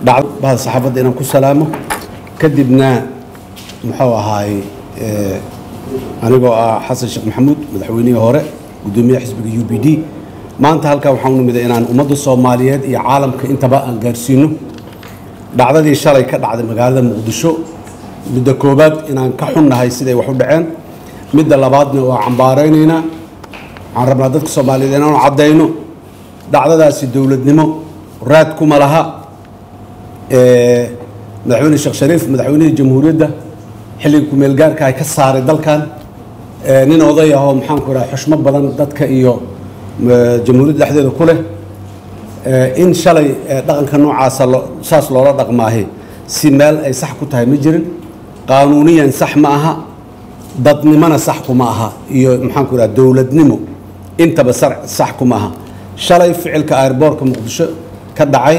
dhacdo bahda saxaafadda inaan ku salaamo kadibna muxuu ahaay anigoo ah xasan sheekh maxamuud madaxweynihii hore guddoomiyaha xisbiga u b d maanta halkaa waxaan u nimiday inaan ummadda soomaaliyeed iyo caalamka intaba aan gaarsiino dhacdadii shalay ka dhacday magaalada muqdisho midda koowaad inaan ka xunnahay siday wax u dhaceen midda labaadna waa cambaaraynaynaa waxaan rabnaa dadka soomaaliyeed inaanu caddayno dhacdadaasi dowladnimo raad kuma laha madaxweyne sheekh shariif madaxweynihii jamhuuriyadda xilliga kumeelgaarka ay ka saaray dalkan nin oday ahoo maxaanku idhaha xushmo badan dadka iyo jamhuuriyadda dhexdeeda ku leh in shalay dhaqanka noocaasa saas loola dhaqmaahe si meel ay sax ku tahay ma jirin qaanuuniyan sax ma aha dadnimona sax kuma aha iyo maxaanku idhaha dowladnimo intaba sax kuma aha shalay ficilka airboorka muqdisho ka dhacay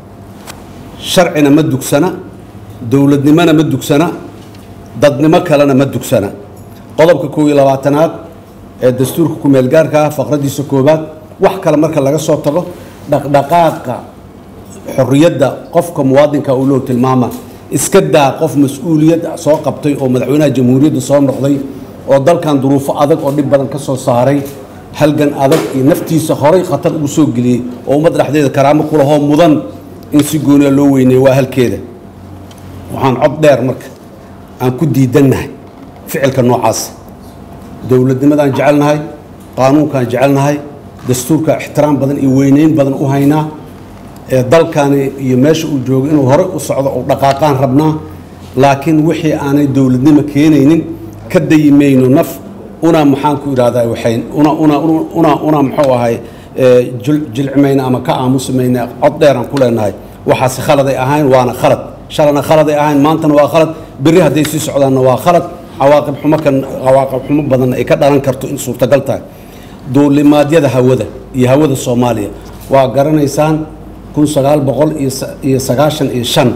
sharcina ma dugsana dowladnimona ma dugsana dadnimo kalena ma dugsana qodobka koob iyo labaatanaad ee dastuurka kumeelgaarka ah faqradiisa koowaad wax kale marka laga soo tago dhaqdhaqaaqa xorriyadda qofka muwaadinka uu loo tilmaama iska daa qof mas-uuliyad soo qabtay oo madaxweynaha jamhuuriyadda soo noqday oo dalkan duruufo adag oo dhib badan ka soo saaray halgan adag iyo naftiisa horay khatar ugu soo geliyey oo ummadda dhexdeeda karaamo kulahoo mudan in si gooniya loo weyneeyo waa halkeeda waxaan cod dheer marka aan ku diidannahay ficilka noocaas dowladnimadaan jecelnahay qaanuunkaan jecelnahay dastuurka ixtiraam badan iyo weyneyn badan u haynaa ee dalkani iyo meesha uu joogo inuu horey u socdo oo dhaqaaqaan rabnaa laakiin wixii aanay dowladnimo keenaynin ka dayi mayno naf una maxaanku idhahdaa waxay una una una una muxuu ahay jilcimayna ama ka aamusimayna cod dheeraan ku leenahay waxaase khaladay ahayn waana khalad shalana khaladay ahayn maantana waa khalad berri hadday sii socdaanna waa khalad cawaaqib xumo kan cawaaqib xumo badan ay ka dhalan karto in suurtagal tahay duulimaadyada hawada iyo hawada soomaaliya waa garanaysaan kun sagaal boqol iyo sagaashan iyo shan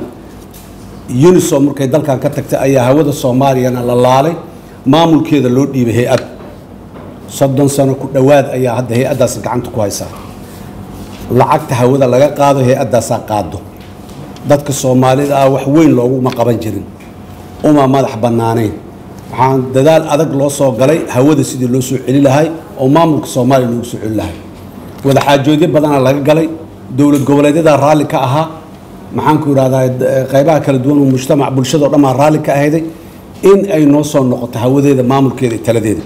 unisom markay dalkan ka tagtay ayaa hawada soomaaliyana la laalay maamulkeeda loo dhiibay hay-ad soddon sano ku dhowaad ayaa hadda hay-addaas gacanta ku haysaa lacagta hawada laga qaado hay-addaasaa qaado dadka soomaalida ah wax weyn looguma qaban jirin uma madax bannaanayn waxaan dadaal adag loo soo galay hawada sidii loo soo celi lahay oo maamulka soomaaliya loogu soo celi lahay wadaxaajoodyo badana laga galay dowlad goboleedyadaa raalli ka ahaa maxaanku idhahdaa qaybaha kala duwan oo mujtamac bulshadao dhan baa raalli ka ahayday in ay noo soo noqoto hawadeeda maamulkeeda iyo taladeeda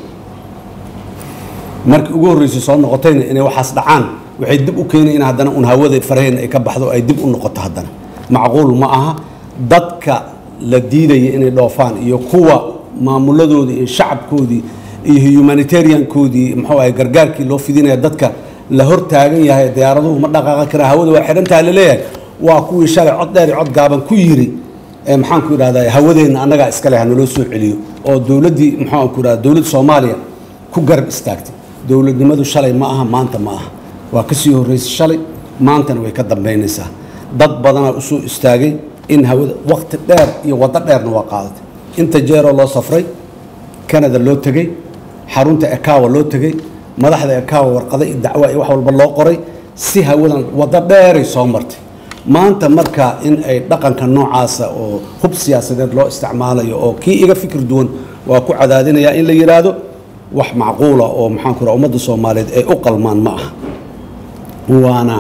markii ugu horreysay soo noqotayna inay waxaas dhacaan waxay dib u keenay in haddana un hawada faraheen ay ka baxdo ay dib u noqoto haddana macquul ma aha dadka la diidaya inay dhoofaan iyo kuwa maamuladoodii iyo shacabkoodii iyo humanitariankoodii muxuu ahay gargaarkii loo fidinaya dadka la hor taagan yahay diyaaraduhu ma dhaqaaqan karaa hawada waa xidhantaha laleeyahay waa kuwii shalay cod dheer iyo cod gaaban ku yiri maxaanku idhahdaa hawadeenna annagaa iskale ha naloo soo celiyo oo dowladdii maxaanku idhahda dowladda soomaaliya ku garab istaagtay dowladnimadu shalay ma aha maanta ma aha waa ka sii horreysay shalay maantana way ka dambaynaysaa dad badanaa usoo istaagay in hawada waqti dheer iyo waddo dheerna waa qaadatay inta jeeroo loo safray canada loo tegey xarunta ekawa loo tegey madaxda ekawa warqada iyo dacwa iyo wax walba loo qoray si hawadan waddo dheeray soo martay maanta marka in ay dhaqanka noocaasa oo hub siyaasadeed loo isticmaalayo oo kii iga fikir duwan waa ku cadaadinayaa in la yidhaahdo wax macquula oo maxaanku raa ummadda soomaaliyeed ay u qalmaan ma aha waana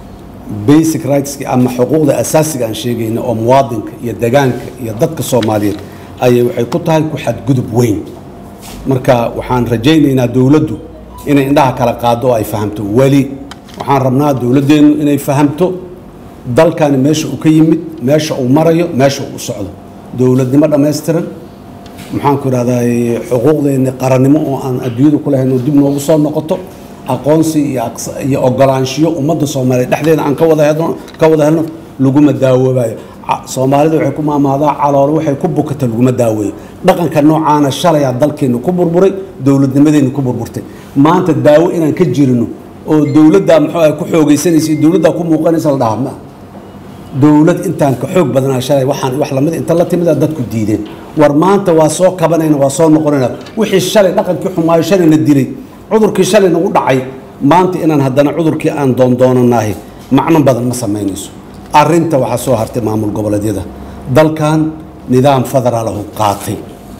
basic rightski ama xuquuqda asaasiga aan sheegayna oo muwaadinka iyo degaanka iyo dadka soomaaliyeed ayay waxay ku tahay ku xadgudub weyn marka waxaan rajaynaynaa dowladdu inay indhaha kala qaado oo ay fahamto weli waxaan rabnaa dowladdeennu inay fahamto dalkani meesha uu ka yimid meesha uu marayo meesha uu socdo dowladnimo dhammaystiran maxaanku idhahdaa xuquuqdeenni qarannimo oo aan adduunyada ku lahayn oo dib noogu soo noqoto aqoonsi iyo ogolaanshiyo ummadda soomaaliyeed dhexdeeda aan ka wada helno ka wada helno laguma daawoobayo soomaalida waxay ku maamaadaa caloolo waxay ku bukata laguma daaweeyo dhaqanka noocaana shalayaa dalkeenna ku burburay dowladnimadeenna ku burburtay maanta daawo inaan ka jirino oo dowladdaa muxuu ah ku xoogaysanaysa dowladdaa ku muuqanaysa la dhaha ma dowlad intaan ka xoog badanaa shalay waxaan wax lamid inta la timida dadku diideen war maanta waa soo kabanayna waa soo noqonayna wixii shalay dhaqankii xumaayo shalayna dilay cudurkii shalay nagu dhacay maanta inaan haddana cudurkii aan doondoonanahay macno badan ma samaynayso arinta waxaa soo hartay maamul goboleedyada dalkan nidaam federaalahu qaatay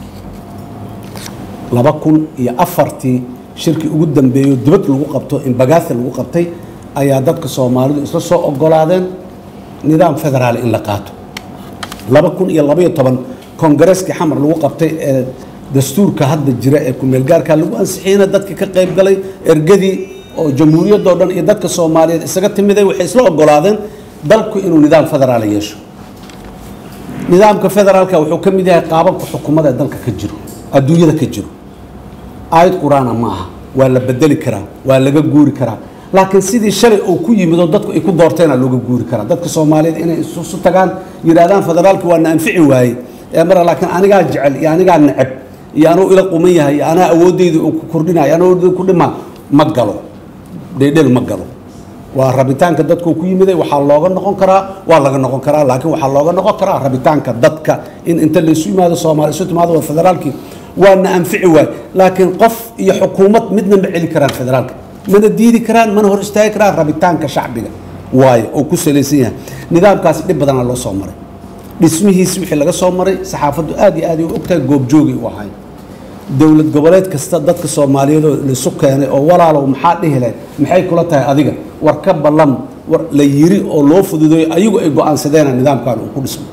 laba kun iyo afartii shirkii ugu dambeeyo dibad lagu qabto in bagaasi lagu qabtay ayaa dadka soomaalidu isla soo ogolaadeen nidaam federaal in la qaato laba kun iyo labaiyo toban kongareskii xamar lagu qabtay ee dastuurka hadda jira ee kumeelgaarka lagu ansixiyeyna dadka ka qayb galay ergadii oo jamhuuriyadoo dhan iyo dadka soomaaliyeed isaga timiday waxay isla ogolaadeen dalku inuu nidaam federaal yeesho nidaamka federaalka wuxuu ka mid yahay qaababka xukuumada ee dalka ka jiro adduunyada ka jiro aayad qur-aana ma aha waa la bedeli karaa waa laga guuri karaa laakiin sidii shalay uu ku yimid oo dadku ay ku doorteena looga guuri karaa dadka soomaaliyeed inay isu tagaan yidhaahdaan federaalka waa na anfici waayey ee mara laakiin anigaa jecel iyo anigaa neceb iyo anuu ila quman yahay iyo anaa awoodeyda uu ku kordhinayo anaa awoodeyda ku dhima ma galo dheedhel ma galo waa rabitaanka dadku ku yimiday waxaa looga noqon karaa waa laga noqon karaa laakiin waxaa looga noqon karaa rabitaanka dadka in inta laysu yimaado soomaali isu timaado waa federaalkii waa na anfici waay laakiin qof iyo xukuumad midna ma celi karaan federaalka mana diidi karaan mana hor istaagi karaan rabitaanka shacbiga waayo oo ku salaysan yahay nidaamkaasi dhib badana loo soo maray dhismihiisi wixii laga soo maray saxaafaddu aad iyo aad ay u ogtahay goobjoogay u ahay dowlad goboleed kasta dadka soomaaliyeed oo laisu keenay oo walaalow maxaa dhihi lahayd maxay kula tahay adiga war ka ballan war la yiri oo loo fududeeyo ayagu ay go-aansadeena nidaamkan uu ku dhismo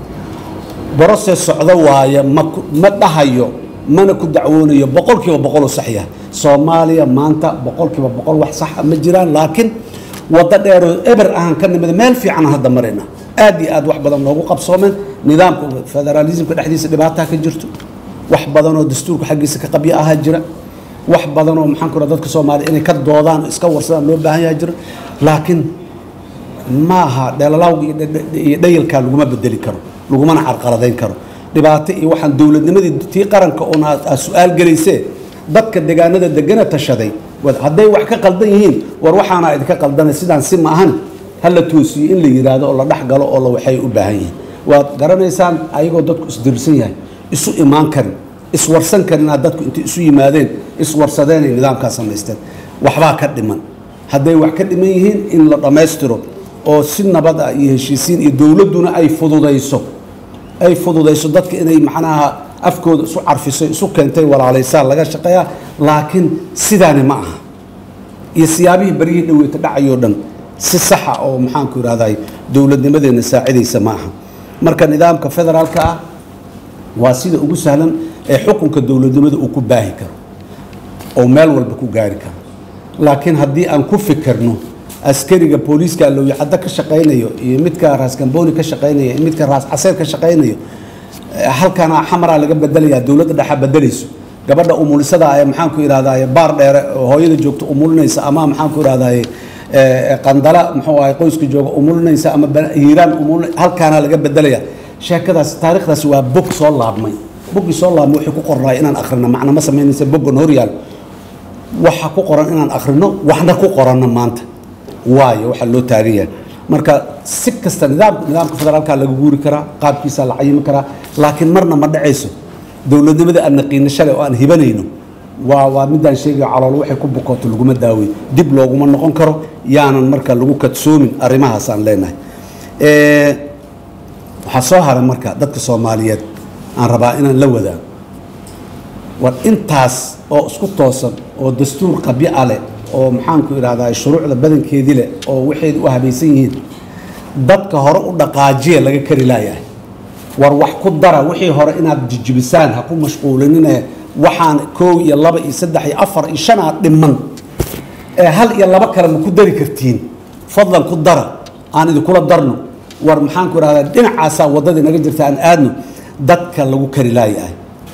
broses socdo waaye ma ma dhahayo mana ku dacwoonayo boqolkiiba boqol oo sax yahay soomaaliya maanta boqolkiiba boqol wax saxa ma jiraan laakiin waddo dheeroo eber ahaan ka nimid meel fiican hadda marayna aad iyo aad wax badan noogu qabsoomeen nidaamka federaalismka dhexdiisa dhibaataa ka jirto wax badan oo dastuurka xaggiisa ka qabyo ahaa jira wax badan oo maxaan ku raha dadka soomaaliya inay ka doodaan iska warsadaan loo baahan yaha jira laakiin maaha dheelalawga iyo dhayalkaa laguma bedeli karo lagumana carqaladayn karo dhibaato iyo waxaan dowladnimadii tii qaranka oon aad su-aal gelaysee dadka deegaanada degana tashaday hadday wax ka qaldan yihiin war waxaana idinka qaldanay sidaan si ma ahan hala toosiyo in la yidhaahdo oo la dhex galo oo la waxay u baahan yihiin waad garanaysaan ayagoo dadku isdirsan yahay isu imaan karin iswarsan karin inaad dadku intay isu yimaadeen iswarsadeenay nidaamkaa samaysteen waxbaa ka dhiman hadday wax ka dhiman yihiin in la dhammaystiro oo si nabad ah iyo heshiisiin iyo dowladduna ay fududayso ay fududayso dadka inay macnaha afkooda isu carfiso isu keentay walaalaysaan laga shaqeeyaa laakiin sidaani ma aha iyo siyaabihii baryihii dhaweeta dhacayoo dhan si saxa oo maxaanku ihahday dowladnimadeenna saacidaysa ma aha marka nidaamka federaalka ah waa sida ugu sahlan ee xukunka dowladnimada uu ku baahi karo oo meel walba ku gaari karo laakiin haddii aan ku fikirno askariga booliiska lowyacaddo ka shaqaynayo iyo midka raaskambooni ka shaqaynayo iyo midka raas caseer ka shaqaynayo halkana xamaraa laga bedelayaa dowladda dhexa bedelayso gabadha umulisada ee maxaanku ihahdaye baar dheere oo hooyada joogta umulinaysa ama maxaanku ihahdaye qandala muxuu ahay qoyska jooga umulinaysa ama hiiraan umulin halkaana laga bedelaya sheekadaas taarikhdaasi waa bog soo laabmay boggii soo laabmay waxay ku qornaay inaan akhrino macna ma samaynaysa boggan horyaal waxa ku qoran inaan akhrino waxna ku qoranno maanta waayo waxaa loo taagan yahay marka si kasta nidaamka nidaamka federaalka laga guuri karaa qaabkiisa la cayimi karaa laakiin marna ma dhacayso dowladnimada aan naqiino shalay oo aan hibanayno waa waa midaan sheegayo calool waxay ku bukooto laguma daawey dib looguma noqon karo yaanan marka lagu kadsoomin arrimahaas aan leenahay waxaa soo haray marka dadka soomaaliyeed aan rabaa inaan la wadaago war intaas oo isku toosan oo dastuur qabyo a leh oo maxaanku idhahdaa shuruucda badankeedii leh oo waxay u habaysan yihiin dadka hore u dhaqaajiya laga kari laayahay war wax ku dara wixii hore inaad jijibisaan ha ku mashquulinine waxaan koow iyo laba iyo saddex iyo afar iyo shan aad dhiman ee hal iyo laba kale ma ku dari kartiin fadlan ku dara aan idinkula darno war maxaanku idhahdaa dhinacaasaa waddadii naga jirta aan aadno dadka lagu kari laayahay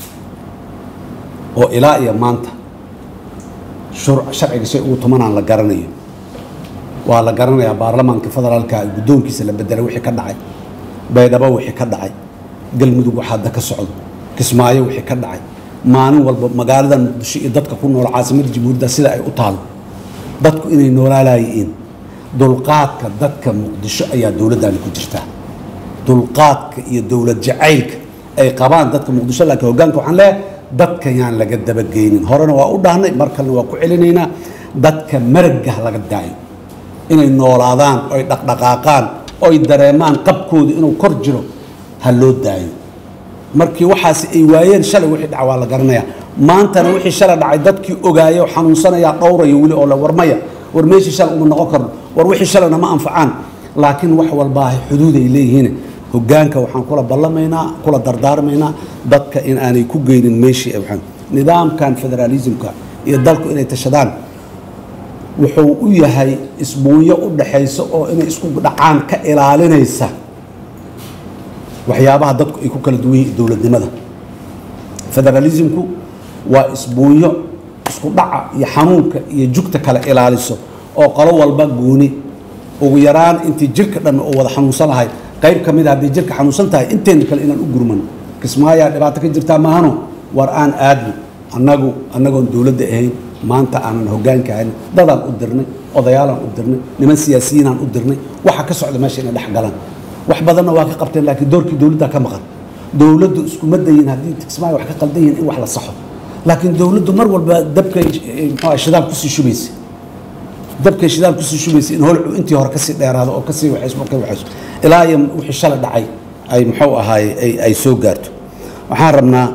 oo ilaa iyo maanta sharciga shay ugu tumanaan la garanayo waa la garanayaa baarlamaanka federaalka guddoonkiisa la bedelay wixii ka dhacay baydhabo wixii ka dhacay galmudug waxa hadda ka socdo kismaayo wixii ka dhacay maalin walba magaalada muqdisho iyo dadka ku nool caasimada jamhuuriyadda sida ay u taalo dadku inay noolaalayiin dulqaadka dadka muqdisho ayaa dowladdani ku jirtaa dulqaadka iyo dowlad jacaylka ay qabaan dadka muqdisho laakiin hoggaanka waxaan leeyahay dadka yaan laga dabageynin horena waa u dhahnay mar kalena waa ku celinaynaa dadka maragah laga daayo inay noolaadaan oy dhaqdhaqaaqaan oy dareemaan qabkooda inuu kor jiro ha loo daayo markii waxaasi ay waayeen shalay wixii dhaca waa la garanayaa maantana wixii shalay dhacay dadkii ogaaya oo xanuunsanaya dhowraya weli oo la warmaya war meeshii shalay uma noqon karno war wixii shalayna ma anfacaan laakiin wax walbaa xuduud ay leeyihiin hogaanka waxaan kula ballamaynaa kula dardaarmaynaa dadka in aanay ku geynin meeshii ay waxaan nidaamkan federaalismka iyo dalku inay tashadaan wuxuu u yahay isbuunyo u dhaxaysa oo inay isku dhacaan ka ilaalinaysa waxyaabaha dadku ay ku kala duwan yihiin dowladnimada federalismku waa isbuunyo isku dhaca iyo xanuunka iyo jugta kala ilaaliso oo qolo walba gooni ugu yaraan intii jirka dhan oo wada xanuunsan lahay qayb ka mid a hadday jirka xanuunsan tahay inteena kale inaan u gurmano kismaayaa dhibaato ka jirtaa maahano war aan aadno annagu annagoon dowladda ahayn maanta aanan hogaanka ahayn dadaan u dirnay odayaalaan u dirnay niman siyaasiyiinaan u dirnay waxa ka socda meesha inay dhex galaan wax badanna waa ka qabteen laakiin doorkii dowladdaa ka maqan dowladdu iskuma dayin haddii kismaayo wax ka qaldan yihiin in wax la saxo laakiin dowladdu mar walba dabkay muxuu shidaal kusii shubaysa dabkay shidaal kusii shubaysa in holcu intii hore kasii dheeraado oo kasii waxayso markay waxayso ilaa iyo wixii shalay dhacay ay muxuu ahaaye ay ay soo gaarto waxaan rabnaa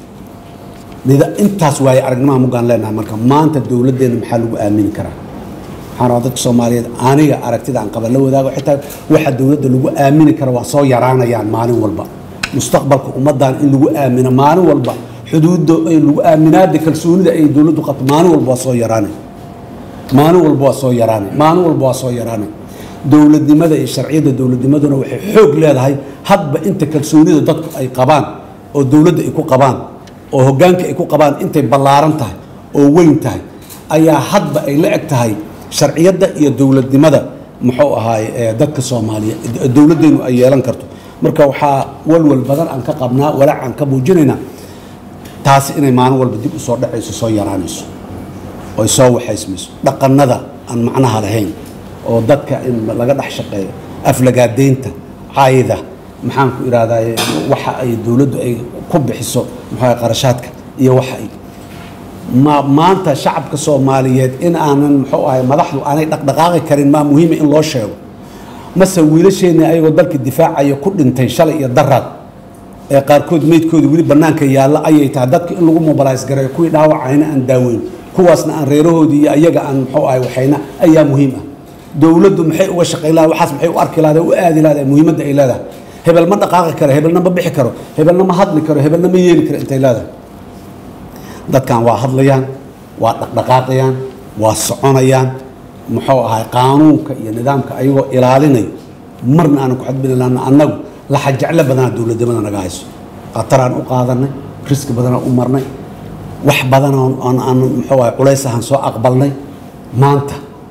nida intaas waaye aragnimaha mugaan leenahay marka maanta dowladdeena maxaa lagu aamini karaa waxaan rabaa dadka soomaaliyeed aniga aragtida aan qaba la wadaago xitaa waxa dowladda lagu aamini kara waa soo yaraanayaan maalin walba mustaqbalka ummaddan in lagu aamino maalin walba xuduudda ay lagu aaminaada kalsoonida ay dowladdu qabto maalin walba waa soo yaraanay maalin walba waa soo yaraanay maalin walba waa soo yaraanay dowladnimada iyo sharciyadda dowladnimaduna waxay xoog leedahay hadba inta kalsoonida dadku ay qabaan oo dowladda ay ku qabaan oo hoggaanka ay ku qabaan intay ballaaran tahay oo weyn tahay ayaa hadba ay la eg tahay sharciyadda iyo dowladnimada muxuu ahaaye dadka soomaaliya dowladdeenu ay yeelan karto marka waxaa walwal badan aan ka qabnaa walaac aan ka muujinaynaa taasi inay maalin walba dib u soo dhacayso soo yaraanayso oy soo waxaysmayso dhaqannada aan macnaha lahayn oo dadka in laga dhex shaqeeyo aflagaadeynta caayida maxaan ku idhahdaye waxa ay dowladdu ay ku bixiso muxuu qarashaadka iyo waxa ay ma maanta shacabka soomaaliyeed in aanan muxuu ahay madaxdu aanay dhaqdhaqaaqi karin maa muhiima in loo sheego mase wiilasheenni ayagoo dalka difaacaya ku dhintay shalay iyo daraad ee qaarkood meydkooda weli bannaanka yaalla ayay tahay dadka in lagu mobilays gareeyo kuwii dhaawacayna aan daaweyn kuwaasna aan reerahoodii iyo ayaga aan muxuu ahay waxayna ayaa muhiim ah dowladdu maxay uga shaqayn lahayd waxaas maxay u arki lahayd u aadi lahayd muhiimadda ay leedahay hebel ma dhaqaaqi karo hebelna ma bixi karo hebelna ma hadli karo hebelna ma yeeli karo intay leedahay dadkan waa hadlayaan waa dhaqdhaqaaqayaan waa soconayaan muxuu ahay qaanuunka iyo nidaamka ayagoo ilaalinayo marna aanan ku xadbini lahna annagu laxa jeclo badanaa dowladnimada naga hayso khataraan u qaadanay riski badanaan u marnay wax badan aan aan muxuu ahay culays ahaan soo aqbalnay maanta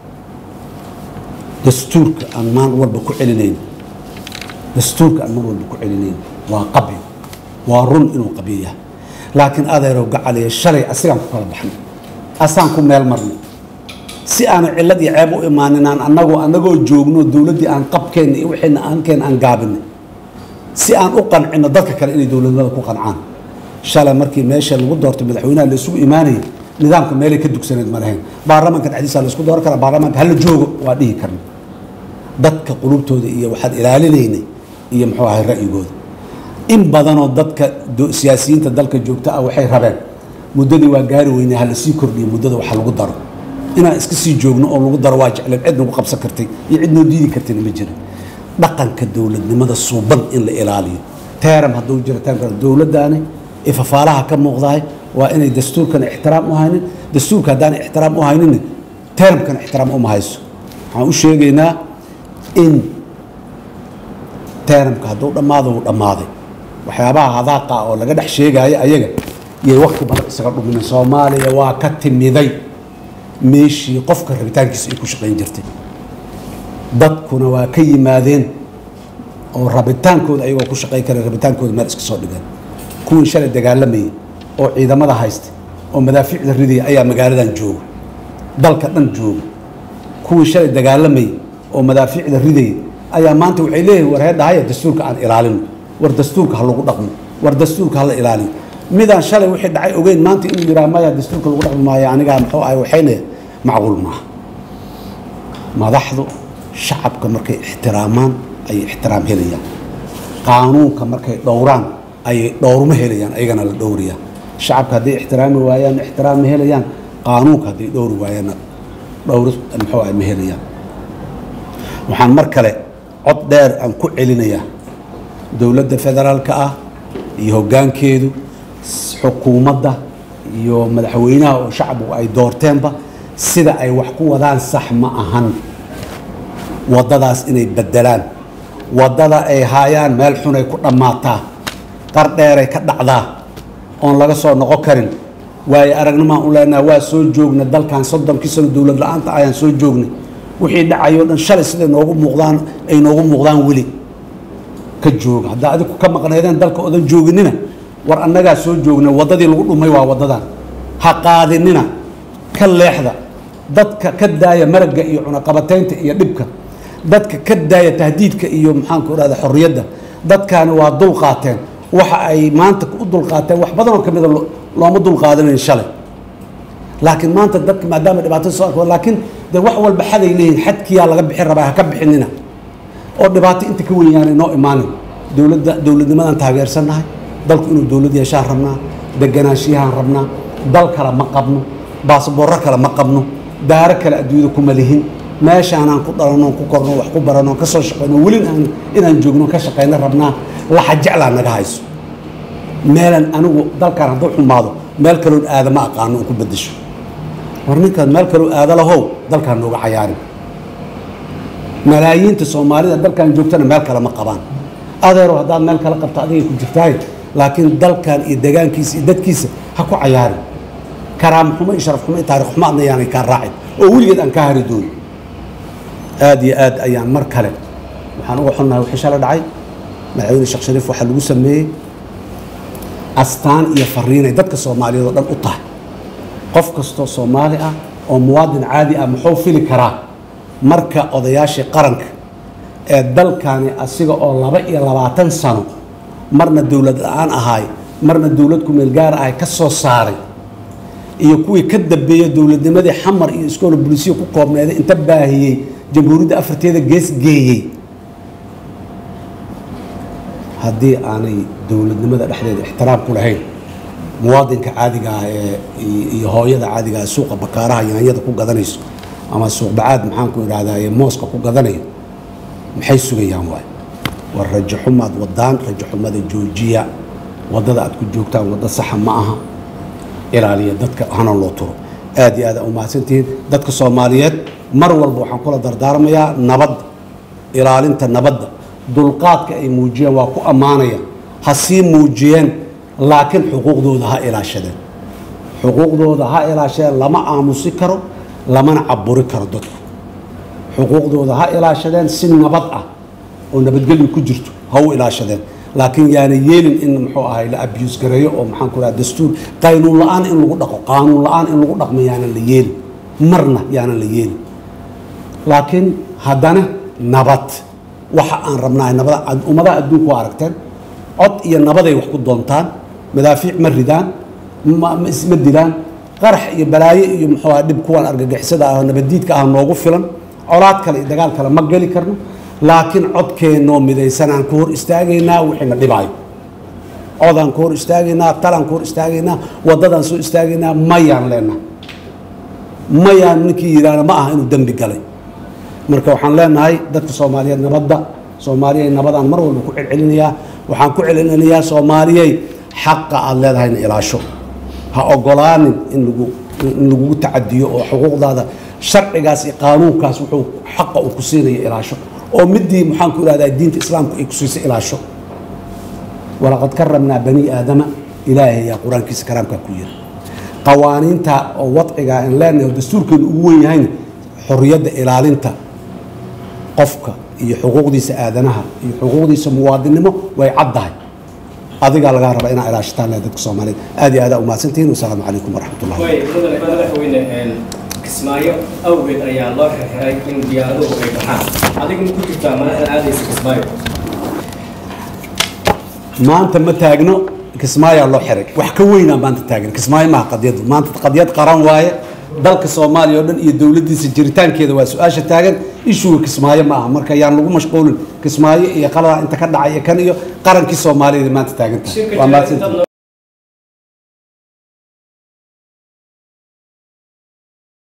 dastuurka aan maan walba ku celinayn dastuurka aan mar walba ku celinayn waa qabyo waa run inuu qabyo yahay laakiin adeerow gacaliya shalay asigaan ku kala baxnay asaan ku meel marnay si aanu cillad iyo ceeb u imaaninaan annagoo annagoo joogno dowladdii aan qabkeenna iyo wixiina aankeen aan gaabinay si aan u qancino dadka kale inay dowladnimada ku qancaan shalay markii meesha lagu doortay madaxweynaha la isugu imaanayay nidaamka meelay ka dugsaneed ma lahayn baarlamaanka dhexdiisa la isku dooran karaa baarlamaanka hala joogo waa dhihi karna dadka qulubtooda iyo waxaad ilaalinaynay iyo muxuu ahay ra'yigooda in badanoo dadka siyaasiyiinta dalka joogta ah waxay rabeen muddadii waa gaari weynay ha la sii kordhiyo muddada waxa lagu daro inaan iska sii joogno oo lagu daro waa jecleen cid nagu qabsan kartay iyo cid noo diidi kartayna ma jirin dhaqanka dowladnimada suuban in la ilaaliyo teeram hadduu jiro teeramka dowladdaani ee fafaalaha ka muuqdahay waa inay dastuurkan ixtiraam u haynin dastuurka haddaan ixtiraam u haynin teeramkan ixtiraam uma hayso waxaan u sheegaynaa in teeramka hadduu dhammaado uu dhammaaday waxyaabaha hadaaqa oo laga dhex sheegaayo ayaga yay wakti badan isaga dhuminen soomaaliya waa ka timiday meeshii qofka rabitaankiisa ay ku shaqayn jirtay dadkuna waa ka yimaadeen oo rabitaankooda ayagoo ku shaqayn kara rabitaankooda meel iska soo dhigeen kuwii shalay dagaalamayay oo ciidamada haysta oo madaafiicda ridaya ayaa magaaladan jooga dalka dhan jooga kuwii shalay dagaalamayay oo madaafiicda ridaya ayaa maanta waxay leeyihin war heedhahaya dastuurka aan ilaalino war dastuurka ha lagu dhaqmo war dastuurka hala ilaaliyo midaan shalay wixii dhacay ogeyn maanta inuu yidhaha maya dastuurka lagu dhaqmi maayo anigaa muxuu ahay waxayna macquul maaha madaxdu shacabka markay ixtiraamaan ayay ixtiraam helayaan qaanuunka markay dhowraan ayay dhowrma helayaan ayagana la dhowriyaa shacabka hadday ixtiraami waayaan ixtiraam ma helayaan qaanuunka hadday dhowri waayaanna dhowri muxuu ah ma helayaan waxaan mar kale cod dheer aan ku celinayaa dowladda federaalka ah iyo hoggaankeedu xukuumadda iyo madaxweynaha oo shacbigu ay doorteenba sida ay wax ku wadaan sax ma ahan waddadaas inay beddelaan waddada ay haayaan meel xunay ku dhammaataa qar dheeray ka dhacdaa oon laga soo noqon karin waayo aragnimaan u leenaha waa soo joogna dalkan soddonkii sano dowlad la-aanta ayaan soo joognay wixii dhacayoo dhan shalay siday noogu muuqdaan ay noogu muuqdaan weli ka jooga haddaa adigu ka maqnaydeen dalka odan jooginina war annagaa soo joogna waddadii lagu dhumay waa waddadan ha qaadinina ka leexda dadka ka daaya maragga iyo cunaqabataynta iyo dhibka dadka ka daaya tahdiidka iyo maxaanku irahda xorriyadda dadkaani waa dul qaateen waxa ay maanta u dulqaateen wax badanoo ka mida looma dulqaadanayn shalay laakiin maanta dadka maadaama dhibaatada soo arko laakiin dee wax walba xaday leeyihin xadkiyaa laga bixin rabaa ha ka bixinina oo dhibaato inta ka weyn yaanay noo imaanin dowladda dowladnimadaan taageersannahay dalku inuu dowlad yeeshaan rabnaa deganaanshiyahaan rabnaa dal kale ma qabno baasboorro kale ma qabno daaro kale adduunyada kuma lihin meeshaanaan ku dhalanoo ku korno wax ku barano ka soo shaqeyno weli aan inaan joogno ka shaqeyno rabnaa laxa jeclaa naga hayso meelan anigu dalkan hadduu xumaado meel kaloon aada ma aqaano oo ku bedesho war ninkaad meel kaloo aada lahow dalkaan nooga cayaarin malaayiinta soomaalida dalkan joogtana meel kale ma qabaan adeero haddaad meel kale qabto adigay ku jirtaay laakiin dalkan iyo degaankiisa iyo dadkiisa ha ku cayaarin karaam xumo iyo sharaf xumo iyo taarikh xumo adna yaanay kaa raacin oo weligeed aan ka hari doonin aada iyo aad ayaan mar kale waxaan uga xunnahay wixii shala dhacay madaxweyne sheekh shariif waxaa lagu sameeyey astaan iyo fariinay dadka soomaaliyeed oo dhan u tahay qof kastoo soomaali ah oo muwaadin caadi ah muxuu fili karaa marka odayaashii qaranka ee dalkani asiga oo laba iyo labaatan sano marna dowlad la-aan ahaay marna dowlad kumeel gaar ahay ka soo saaray iyo kuwii ka dambeeyey dowladnimadii xamar iyo iskoola bulisiya ku koobneeday inta baahiyey jamhuuriyadda afarteeda gees geeyey haddii aanay dowladnimada dhexdeeda ixtiraam ku lahayn muwaadinka caadiga ah ee iyo hooyada caadiga ah suuqa bakaaraha yaanyada ku gadanayso ama suuq bacaad maxaan ku idhahdaa ee mooska ku gadanayo maxay sugayaan waay war rajo xumaad wadaan rajo xumada joojiya waddada aad ku joogtaan waddo saxa ma aha ilaaliya dadka hana loo turo aad iyo aad aa umahadsantihiin dadka soomaaliyeed mar walba waxaan kula dardaarmayaa nabadda ilaalinta nabadda dulqaadka ay muujiyeen waa ku ammaanaya ha sii muujiyeen laakiin xuquuqdooda ha ilaashadeen xuquuqdooda ha ilaashadeen lama aamusi karo lamana caburi karo dadku xuquuqdooda ha ilaashadeen si nabad ah oo nabadgelyo ku jirto ha u ilaashadeen laakiin yaana yeelin in muxuu ahay la abuse gareeyo oo maxaan ku dhaha dastuur qaynuun la-aan in lagu dhaqo qaanuun la-aan in lagu dhaqmo yaanan la yeelin marna yaanan la yeelin laakiin haddana nabad waxa aan rabnahay nabada ummadaha adduunku waa aragteen cod iyo nabaday wax ku doontaan madaafiic ma ridaan ma isma dilaan qarax iyo balaayo iyo muxuu aha dhib kuwan argagixisada ah nabaddiidka ah noogu filan colaad kale iyo dagaal kale ma geli karno laakiin codkeennoo midaysanaan ku hor istaagaynaa wixiina dhibaayo codaan ku hor istaagaynaa talaan ku hor istaagaynaa waddadaan soo istaagaynaa mayaan leenaha mayaan ninkii yidhaahna ma aha inuu dembi galay marka waxaan leenahay dadka soomaaliyeed nabadda soomaaliyay nabadaan mar walba ku celcelinayaa waxaan ku celcelinayaa soomaaliyey xaqa aada leedahayna ilaasho ha ogolaanin in lagu in lagugu tacadiyo oo xuquuqdaada sharcigaas iyo qaanuunkaas wuxuu xaqa uu ku siinayo ilaasho oo midii maxaan ku ihahdaa diinta islaamku ay ku siisay ilaasho walaqad karamnaa bani aadama ilaahay ayaa qur-aankiisa karaamkaa ku yiri qawaaniinta oo wadciga aan leenahay oo dastuurkeenu ugu wen yahayna xorriyadda ilaalinta qofka iyo xuquuqdiisa aadanaha iyo xuquuqdiisa muwaadinnimo way caddahay adigaa lagaa rabaa inaa ilaashataan leh dadka soomaaliyeed aad iyo aada umahadsantihiin wasalaamu calaykum waraxmat ullahi way mudane madaxweyne kismaayo awgeed ayaa loo xirxiray in diyaaraduhu ay baxaan adigu ma ku jirtaa madaxda aadaysa kismaayo maanta ma taagno kismaayaa loo xiray wax ka weynaa maanta taagan kismaayo maaha qadyadu maanta qadyad qaran waaye dalka soomaaliya oo dhan iyo dowladdiisa jiritaankeeda waa su-aasha taagan ishuga kismaayo ma aha marka yaan lagu mashquulin kismaayo iyo qaladaa inta ka dhacay iyo kan iyo qarankii soomaaliyeed maanta taagan tahay waa mahadsantihin